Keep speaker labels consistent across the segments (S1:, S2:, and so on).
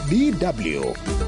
S1: DW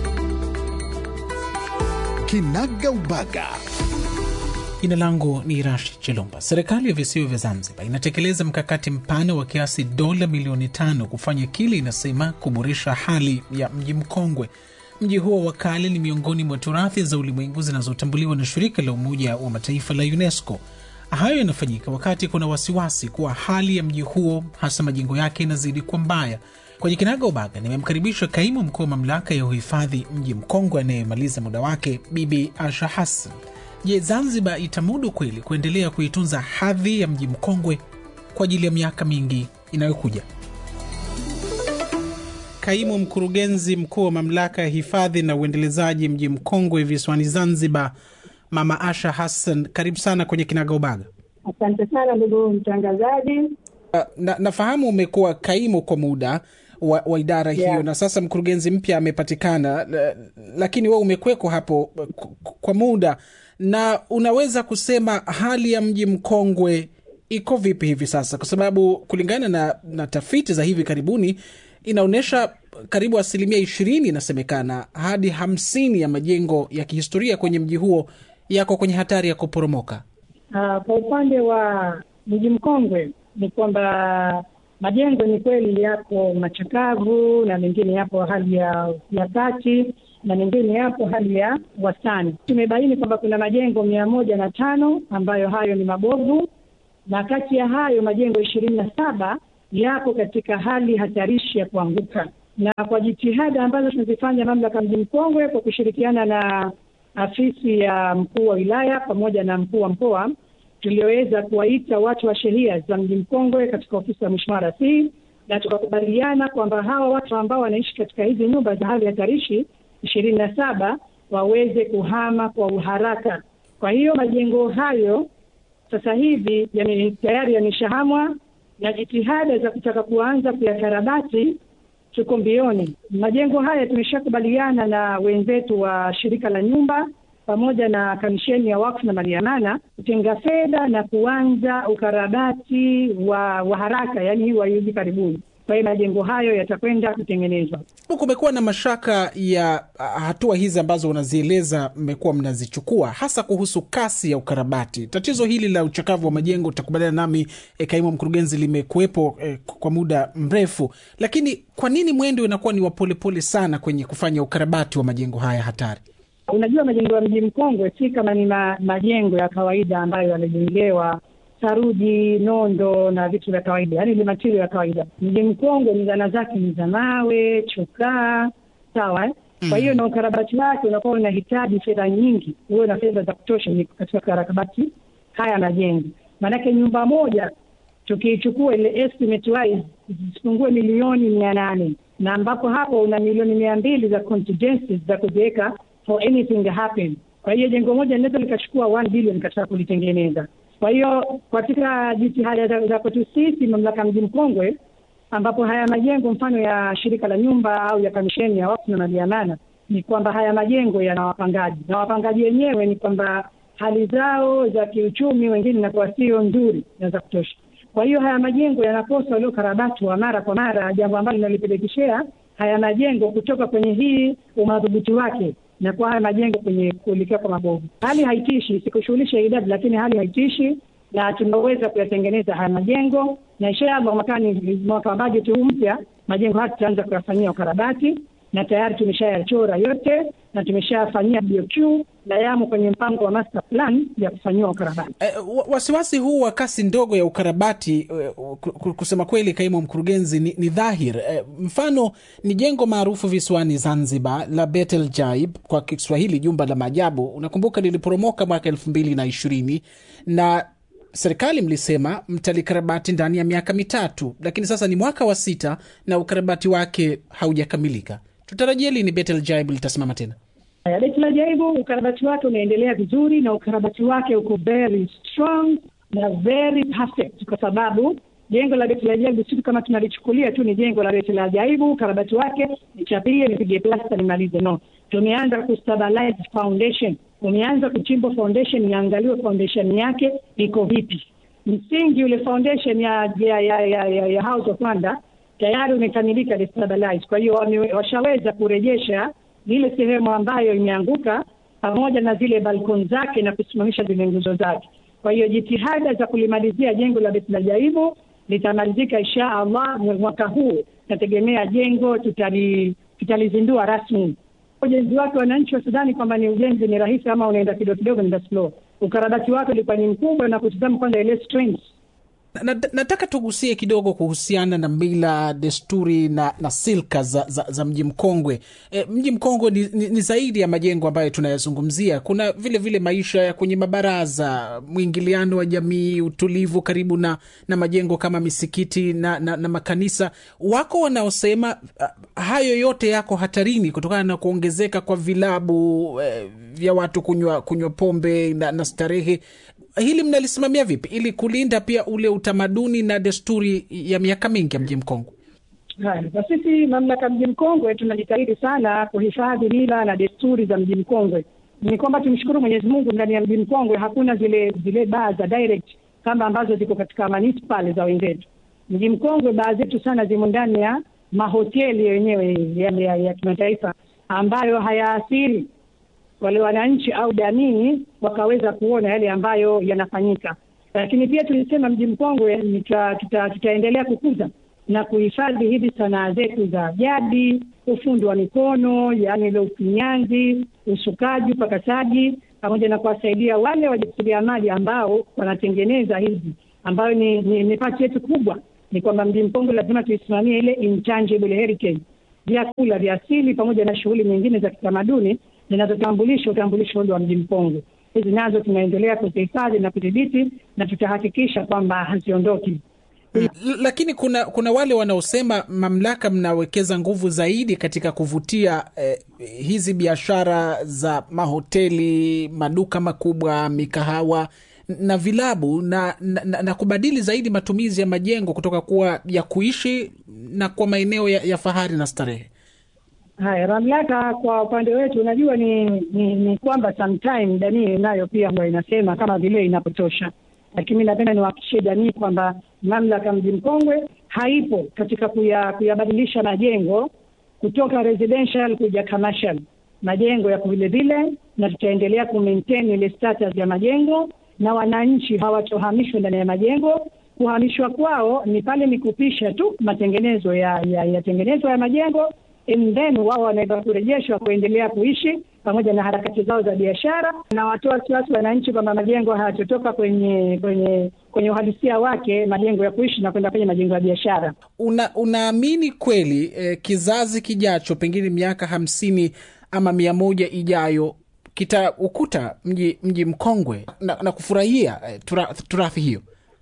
S1: Kinaga Ubaga.
S2: Jina langu ni Rashid Chilumba. Serikali ya visiwa vya Zanzibar inatekeleza mkakati mpana wa kiasi dola milioni tano kufanya kile inasema kuboresha hali ya mji mkongwe. Mji huo wa kale ni miongoni mwa turathi za ulimwengu zinazotambuliwa na shirika la Umoja wa Mataifa la UNESCO. Hayo yanafanyika wakati kuna wasiwasi kuwa hali ya mji huo hasa majengo yake inazidi kuwa mbaya. Kwenye Kinaga Ubaga nimemkaribisha kaimu mkuu wa mamlaka ya uhifadhi mji mkongwe anayemaliza muda wake, Bibi Asha Hassan. Je, Zanzibar itamudu kweli kuendelea kuitunza hadhi ya mji mkongwe kwa ajili ya miaka mingi inayokuja? Kaimu mkurugenzi mkuu wa mamlaka ya hifadhi na uendelezaji mji mkongwe visiwani Zanzibar, Mama Asha Hassan, karibu sana kwenye Kinaga Ubaga.
S3: Asante sana ndugu mtangazaji.
S2: Uh, na, nafahamu umekuwa kaimu kwa muda wa, wa idara hiyo
S3: Yeah.
S2: na sasa mkurugenzi mpya amepatikana, la- lakini wewe umekweko hapo uh, k- kwa muda, na unaweza kusema hali ya mji mkongwe iko vipi hivi sasa? Kwa sababu kulingana na, na tafiti za hivi karibuni inaonyesha karibu asilimia ishirini inasemekana hadi hamsini ya majengo ya kihistoria kwenye mji huo yako kwenye hatari ya kuporomoka.
S3: Ah, kwa upande wa mji mkongwe ni kwamba majengo ni kweli yapo machakavu na mengine yapo hali ya ya kati na mengine yapo hali ya wastani. Tumebaini kwamba kuna majengo mia moja na tano ambayo hayo ni mabovu na kati ya hayo majengo ishirini na saba yapo katika hali hatarishi ya kuanguka, na kwa jitihada ambazo tunazifanya mamlaka mji mkongwe kwa kushirikiana na afisi ya mkuu wa wilaya pamoja na mkuu wa mkoa tulioweza kuwaita watu wa sheria za mji mkongwe katika ofisi ya mheshimiwa Rais, na tukakubaliana kwamba hawa watu ambao wanaishi katika hizi nyumba za hali hatarishi ishirini na saba waweze kuhama kwa uharaka. Kwa hiyo majengo hayo sasa hivi yani tayari yameshahamwa na jitihada za kutaka kuanza kuyakarabati tuko mbioni. Majengo haya tumeshakubaliana na wenzetu wa shirika la nyumba pamoja na kamisheni ya wakfu na maliamana kutenga fedha na kuanza ukarabati wa, wa haraka, yani hii wa hivi karibuni. Kwa hiyo majengo hayo yatakwenda kutengenezwa.
S2: Kumekuwa na mashaka ya ah, hatua hizi ambazo unazieleza mmekuwa mnazichukua hasa kuhusu kasi ya ukarabati. Tatizo hili la uchakavu wa majengo, utakubaliana nami eh, kaimu mkurugenzi, limekuwepo eh, kwa muda mrefu, lakini kwa nini mwendo inakuwa ni wa polepole sana kwenye kufanya ukarabati wa majengo haya hatari?
S3: Unajua, majengo ya mji mkongwe si kama ni ma, majengo ya kawaida ambayo yamejengewa saruji, nondo na vitu vya kawaida, yaani ni material ya kawaida. Mji mkongwe ni zana zake ni za mawe, chokaa, sawa eh? Kwa hiyo na ukarabati wake unakuwa unahitaji fedha nyingi, uwe na fedha za kutosha ni katika ukarabati haya majengo. Maanake nyumba moja tukiichukua ile estimate wise zisipungue milioni mia nane na ambapo hapo una milioni mia mbili za contingencies za kuziweka for anything happen. Kwa hiyo jengo moja linaweza likachukua 1 billion katika kulitengeneza. Kwa hiyo katika jitihada za za kwetu sisi mamlaka mji mkongwe, ambapo haya majengo mfano ya shirika la nyumba au ya kamisheni ya wakfu na maliamana, ni kwamba haya majengo yana wapangaji na wapangaji wenyewe ni kwamba hali zao za kiuchumi wengine inakuwa sio nzuri na za kutosha. Kwa hiyo haya majengo yanakosa ule ukarabati wa mara kwa mara, jambo ambalo linalipelekeshea haya majengo kutoka kwenye hii umadhubuti wake na kwa haya majengo kwenye kuelekea kwa mabovu. Hali haitishi, sikushughulisha idadi, lakini hali haitishi na tunaweza kuyatengeneza haya majengo na inshallah mwakani, mwaka wa bajeti huu mpya, majengo haya tutaanza kuyafanyia ukarabati na tayari tumeshayachora yote na tumeshafanyia BOQ na yamo kwenye mpango wa master plan ya kufanyiwa ukarabati.
S2: Eh, wa- wasiwasi huu wa kasi ndogo ya ukarabati eh, ku- ku- kusema kweli, kaimu mkurugenzi, ni, ni dhahir. Eh, mfano ni jengo maarufu visiwani Zanzibar la Betel Jaib, kwa Kiswahili jumba la maajabu. Unakumbuka liliporomoka mwaka elfu mbili na ishirini na serikali mlisema mtalikarabati ndani ya miaka mitatu, lakini sasa ni mwaka wa sita na ukarabati wake haujakamilika. Tutarajia lini Betel Jaib litasimama tena?
S3: Haya, Beti la Jaibu ukarabati wake unaendelea vizuri na ukarabati wake uko very strong na very perfect, kwa sababu jengo la Beti la Jaibu si kama tunalichukulia tu ni jengo la Beti la Jaibu, ukarabati wake nichapie, nipige plasta, nimalize. No, tumeanza kustabilize foundation, umeanza kuchimbwa foundation, iangaliwe foundation yake iko vipi, msingi ule foundation ya ya ya, ya, ya, ya House of Wonder tayari umekamilika destabilize. Kwa hiyo wame- washaweza kurejesha ile sehemu ambayo imeanguka pamoja na zile balkoni zake na kusimamisha zile nguzo zake. Kwa hiyo jitihada za kulimalizia jengo la Beit Jaimu litamalizika insha Allah mwaka huu. Nategemea jengo tutali tutalizindua rasmi. Ujenzi wake, wananchi wasidhani kwamba ni ujenzi ni rahisi ama unaenda kidogo kidogo, unaenda slow. Ukarabati wake ulikuwa ni mkubwa na kutizama kwanza ile strength
S2: Na, na, nataka tugusie kidogo kuhusiana na mila, desturi na, na silka za, za, za mji mkongwe. E, mji mkongwe ni, ni, ni zaidi ya majengo ambayo tunayazungumzia. Kuna vile vile maisha ya kwenye mabaraza, mwingiliano wa jamii, utulivu karibu na, na majengo kama misikiti na, na, na makanisa. Wako wanaosema uh, hayo yote yako hatarini kutokana na kuongezeka kwa vilabu eh, vya watu kunywa kunywa pombe na, na starehe hili mnalisimamia vipi ili kulinda pia ule utamaduni na desturi ya miaka mingi ya mji mkongwe?
S3: Haya, kwa sisi mamlaka mji mkongwe tunajitahidi sana kuhifadhi mila na desturi za mji mkongwe. Ni kwamba tumshukuru Mwenyezi Mungu, ndani ya mji mkongwe hakuna zile zile baa za direct kama ambazo ziko katika manispal za wenzetu. Mji mkongwe baa zetu sana zimo ndani ya mahoteli yenyewe yale ya, ya kimataifa ambayo hayaathiri wale wananchi au jamii wakaweza kuona yale ambayo yanafanyika. Lakini pia tulisema mji mkongwe tuta, tuta, tutaendelea kukuza na kuhifadhi hizi sanaa zetu za jadi, ufundi wa mikono, yaani ile ufinyanzi, usukaji, upakasaji, pamoja na kuwasaidia wale wajasiriamali ambao wanatengeneza hizi, ambayo ni, ni, ni pati yetu kubwa. Ni kwamba mji mkongwe lazima tuisimamie ile intangible heritage, vyakula vya asili pamoja na shughuli nyingine za kitamaduni zinazotambulisha utambulisho ule wa mji mkongwe. Hizi nazo tunaendelea kuzihifadhi na kudhibiti na tutahakikisha kwamba haziondoki.
S2: L- lakini kuna kuna wale wanaosema mamlaka mnawekeza nguvu zaidi katika kuvutia eh, hizi biashara za mahoteli, maduka makubwa, mikahawa na vilabu na, na, na, na kubadili zaidi matumizi ya majengo kutoka kuwa ya kuishi na kwa maeneo ya, ya fahari na starehe.
S3: Haya, mamlaka kwa upande wetu, unajua ni ni, ni kwamba sometime jamii nayo pia huwa inasema kama vile inapotosha, lakini napenda niwahakikishie jamii kwamba mamlaka mji mkongwe haipo katika kuya, kuyabadilisha majengo kutoka residential kuja commercial. Majengo yako vile vile, na tutaendelea kumaintain ile status ya majengo, na wananchi hawatohamishwa ndani ya majengo. Kuhamishwa kwao ni pale ni kupisha tu matengenezo ya ya, ya tengenezo ya majengo and then wao wanaweza kurejeshwa kuendelea kuishi pamoja na harakati zao za biashara, na watoa wasiwasi wananchi kwamba majengo hayatotoka kwenye kwenye kwenye uhalisia wake, majengo ya kuishi na kwenda kwenye majengo ya biashara.
S2: Una, unaamini kweli eh, kizazi kijacho pengine miaka hamsini ama mia moja ijayo kitaukuta mji, mji mkongwe na, na kufurahia eh, tura, turathi hiyo?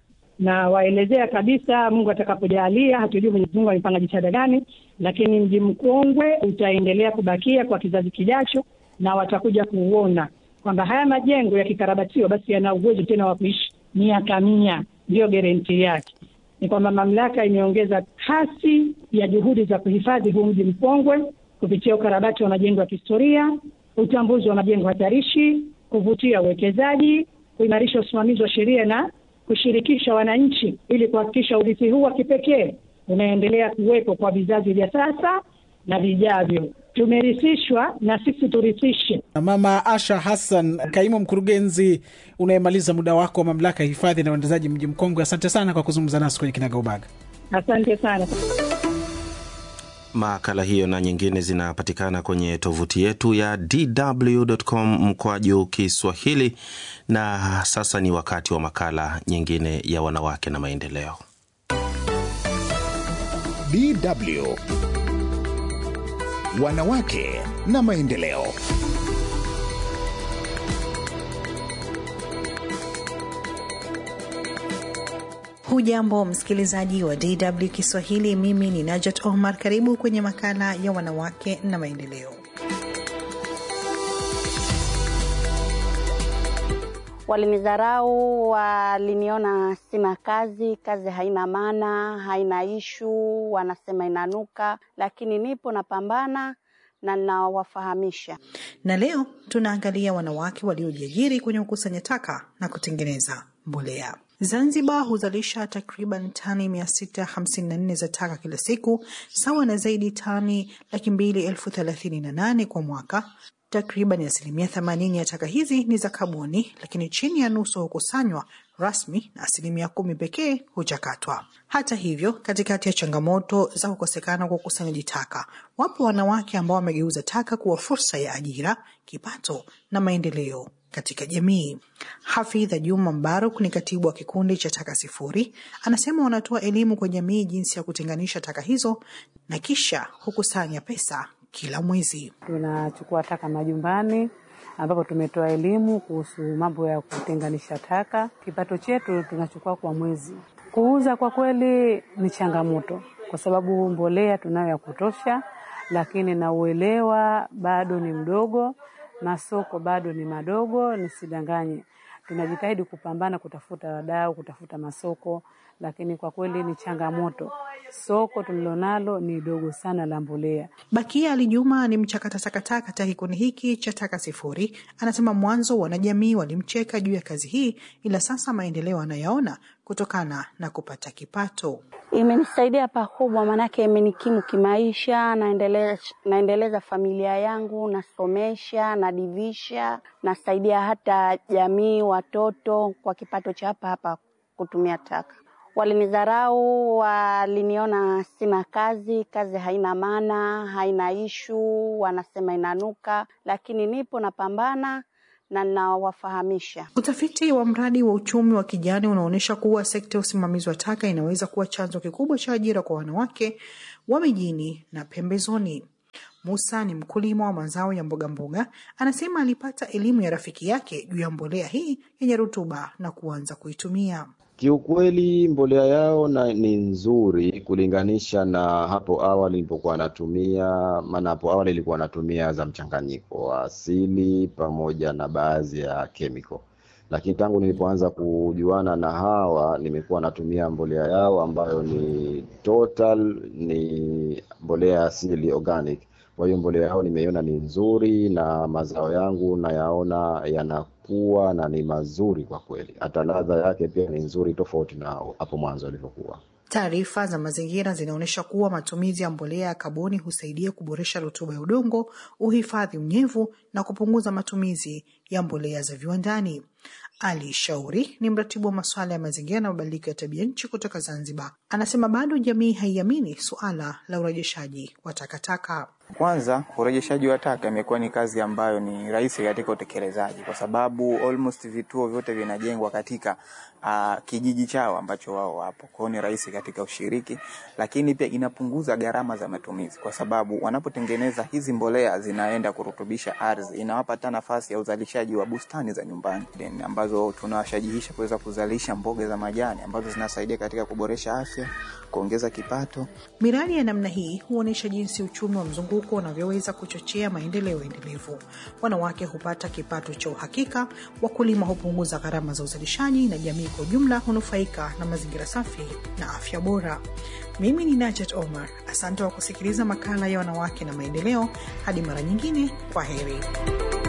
S3: na waelezea kabisa, Mungu atakapojalia, hatujui Mwenyezi Mungu amepanga jitihada gani, lakini mji mkongwe utaendelea kubakia kwa kizazi kijacho, na watakuja kuuona kwamba haya majengo yakikarabatiwa, basi yana uwezo tena wa kuishi miaka mia. Ndiyo guarantee yake ni kwamba mamlaka imeongeza kasi ya juhudi za kuhifadhi huu mji mkongwe kupitia ukarabati wa majengo ya kihistoria, utambuzi wa majengo hatarishi, kuvutia uwekezaji, kuimarisha usimamizi wa sheria na kushirikisha wananchi ili kuhakikisha urithi huu wa kipekee unaendelea kuwepo kwa vizazi vya sasa na vijavyo. Tumerithishwa na sisi turithishe.
S2: Mama Asha Hassan, kaimu mkurugenzi unayemaliza muda wako wa mamlaka ya hifadhi na uendelezaji mji mkongwe, asante sana kwa kuzungumza nasi kwenye Kinaga Ubaga.
S3: Asante sana.
S4: Makala hiyo na nyingine zinapatikana kwenye tovuti yetu ya dw.com mkwaju Kiswahili. Na sasa ni wakati wa makala nyingine ya wanawake na maendeleo.
S1: DW Wanawake na maendeleo.
S5: Hujambo msikilizaji wa DW Kiswahili, mimi ni Najat Omar. Karibu kwenye makala ya wanawake na maendeleo.
S6: Walinidharau, waliniona sina kazi, kazi haina maana, haina ishu, wanasema inanuka, lakini nipo napambana na ninawafahamisha.
S5: Na leo tunaangalia wanawake waliojiajiri kwenye kukusanya taka na kutengeneza mbolea. Zanzibar huzalisha takriban tani 654 za taka kila siku, sawa na zaidi tani laki mbili elfu thelathini na nane kwa mwaka. Takriban asilimia themanini ya taka hizi ni za kaboni, lakini chini ya nusu hukusanywa rasmi na asilimia kumi pekee huchakatwa. Hata hivyo, katikati ya changamoto za kukosekana kwa ukusanyaji taka, wapo wanawake ambao wamegeuza taka kuwa fursa ya ajira, kipato na maendeleo katika jamii. Hafidha Juma Mbaruk ni katibu wa kikundi cha Taka Sifuri, anasema wanatoa elimu kwa jamii jinsi ya kutenganisha taka hizo na kisha hukusanya pesa kila mwezi.
S7: Tunachukua taka majumbani ambapo tumetoa elimu kuhusu mambo ya kutenganisha taka. Kipato chetu tunachukua kwa mwezi. Kuuza kwa kweli ni changamoto, kwa sababu mbolea tunayo ya kutosha, lakini na uelewa bado ni mdogo, masoko bado ni madogo. Nisidanganye, tunajitahidi kupambana, kutafuta wadau, kutafuta masoko, lakini kwa kweli ni changamoto. Soko tulilonalo ni dogo sana la mbolea.
S5: Bakia Ali Juma ni mchakata takataka katika kikundi hiki cha Taka Sifuri. Anasema mwanzo wanajamii walimcheka juu ya kazi hii, ila sasa maendeleo anayaona kutokana na kupata kipato.
S6: Imenisaidia pakubwa, maanake imenikimu kimaisha, naendeleza, naendeleza familia yangu, nasomesha, nadivisha, nasaidia hata jamii, watoto kwa kipato cha hapa hapa kutumia taka. Walinidharau, waliniona sina kazi, kazi haina maana, haina ishu, wanasema inanuka, lakini nipo napambana na nawafahamisha.
S5: Utafiti wa mradi wa uchumi wa kijani unaonyesha kuwa sekta ya usimamizi wa taka inaweza kuwa chanzo kikubwa cha ajira kwa wanawake wa mijini na pembezoni. Musa ni mkulima wa mazao ya mboga mboga, anasema alipata elimu ya rafiki yake juu ya mbolea hii yenye rutuba na kuanza kuitumia.
S8: Kiukweli mbolea yao na ni nzuri kulinganisha na hapo awali nilipokuwa natumia, maana hapo awali ilikuwa natumia za mchanganyiko wa asili pamoja na baadhi ya chemical, lakini tangu nilipoanza kujuana na hawa nimekuwa natumia mbolea yao ambayo ni total, ni mbolea asili organic. Kwa hiyo mbolea yao nimeiona ni nzuri na mazao yangu nayaona yanakuwa na ni mazuri kwa kweli. Hata ladha yake pia ni nzuri tofauti na hapo mwanzo ilivyokuwa.
S5: Taarifa za mazingira zinaonyesha kuwa matumizi ya mbolea ya kaboni husaidia kuboresha rutuba ya udongo, uhifadhi unyevu na kupunguza matumizi ya mbolea za viwandani. Ali Shauri ni mratibu wa masuala ya mazingira na mabadiliko ya tabia nchi kutoka Zanzibar. Anasema bado jamii haiamini suala la urejeshaji wa takataka.
S9: Kwanza, urejeshaji wa taka imekuwa ni kazi ambayo ni rahisi katika utekelezaji, kwa sababu almost vituo vyote vinajengwa katika uh, kijiji chao ambacho wao wapo. Kwa hiyo ni rahisi katika ushiriki, lakini pia inapunguza gharama za matumizi, kwa sababu wanapotengeneza hizi mbolea zinaenda kurutubisha ardhi, inawapa hata nafasi ya uzalishaji wa bustani za nyumbani ambazo tunawashajihisha kuweza kuzalisha mboga za majani ambazo zinasaidia katika kuboresha afya, kuongeza kipato.
S5: Miradi ya namna hii huonyesha jinsi uchumi wa mzunguko unavyoweza kuchochea maendeleo endelevu. Wanawake hupata kipato cha uhakika, wakulima hupunguza gharama za uzalishaji, na jamii kwa ujumla hunufaika na mazingira safi na afya bora. Mimi ni Najat Omar, asante kwa kusikiliza makala ya wanawake na maendeleo. Hadi mara nyingine, kwa heri.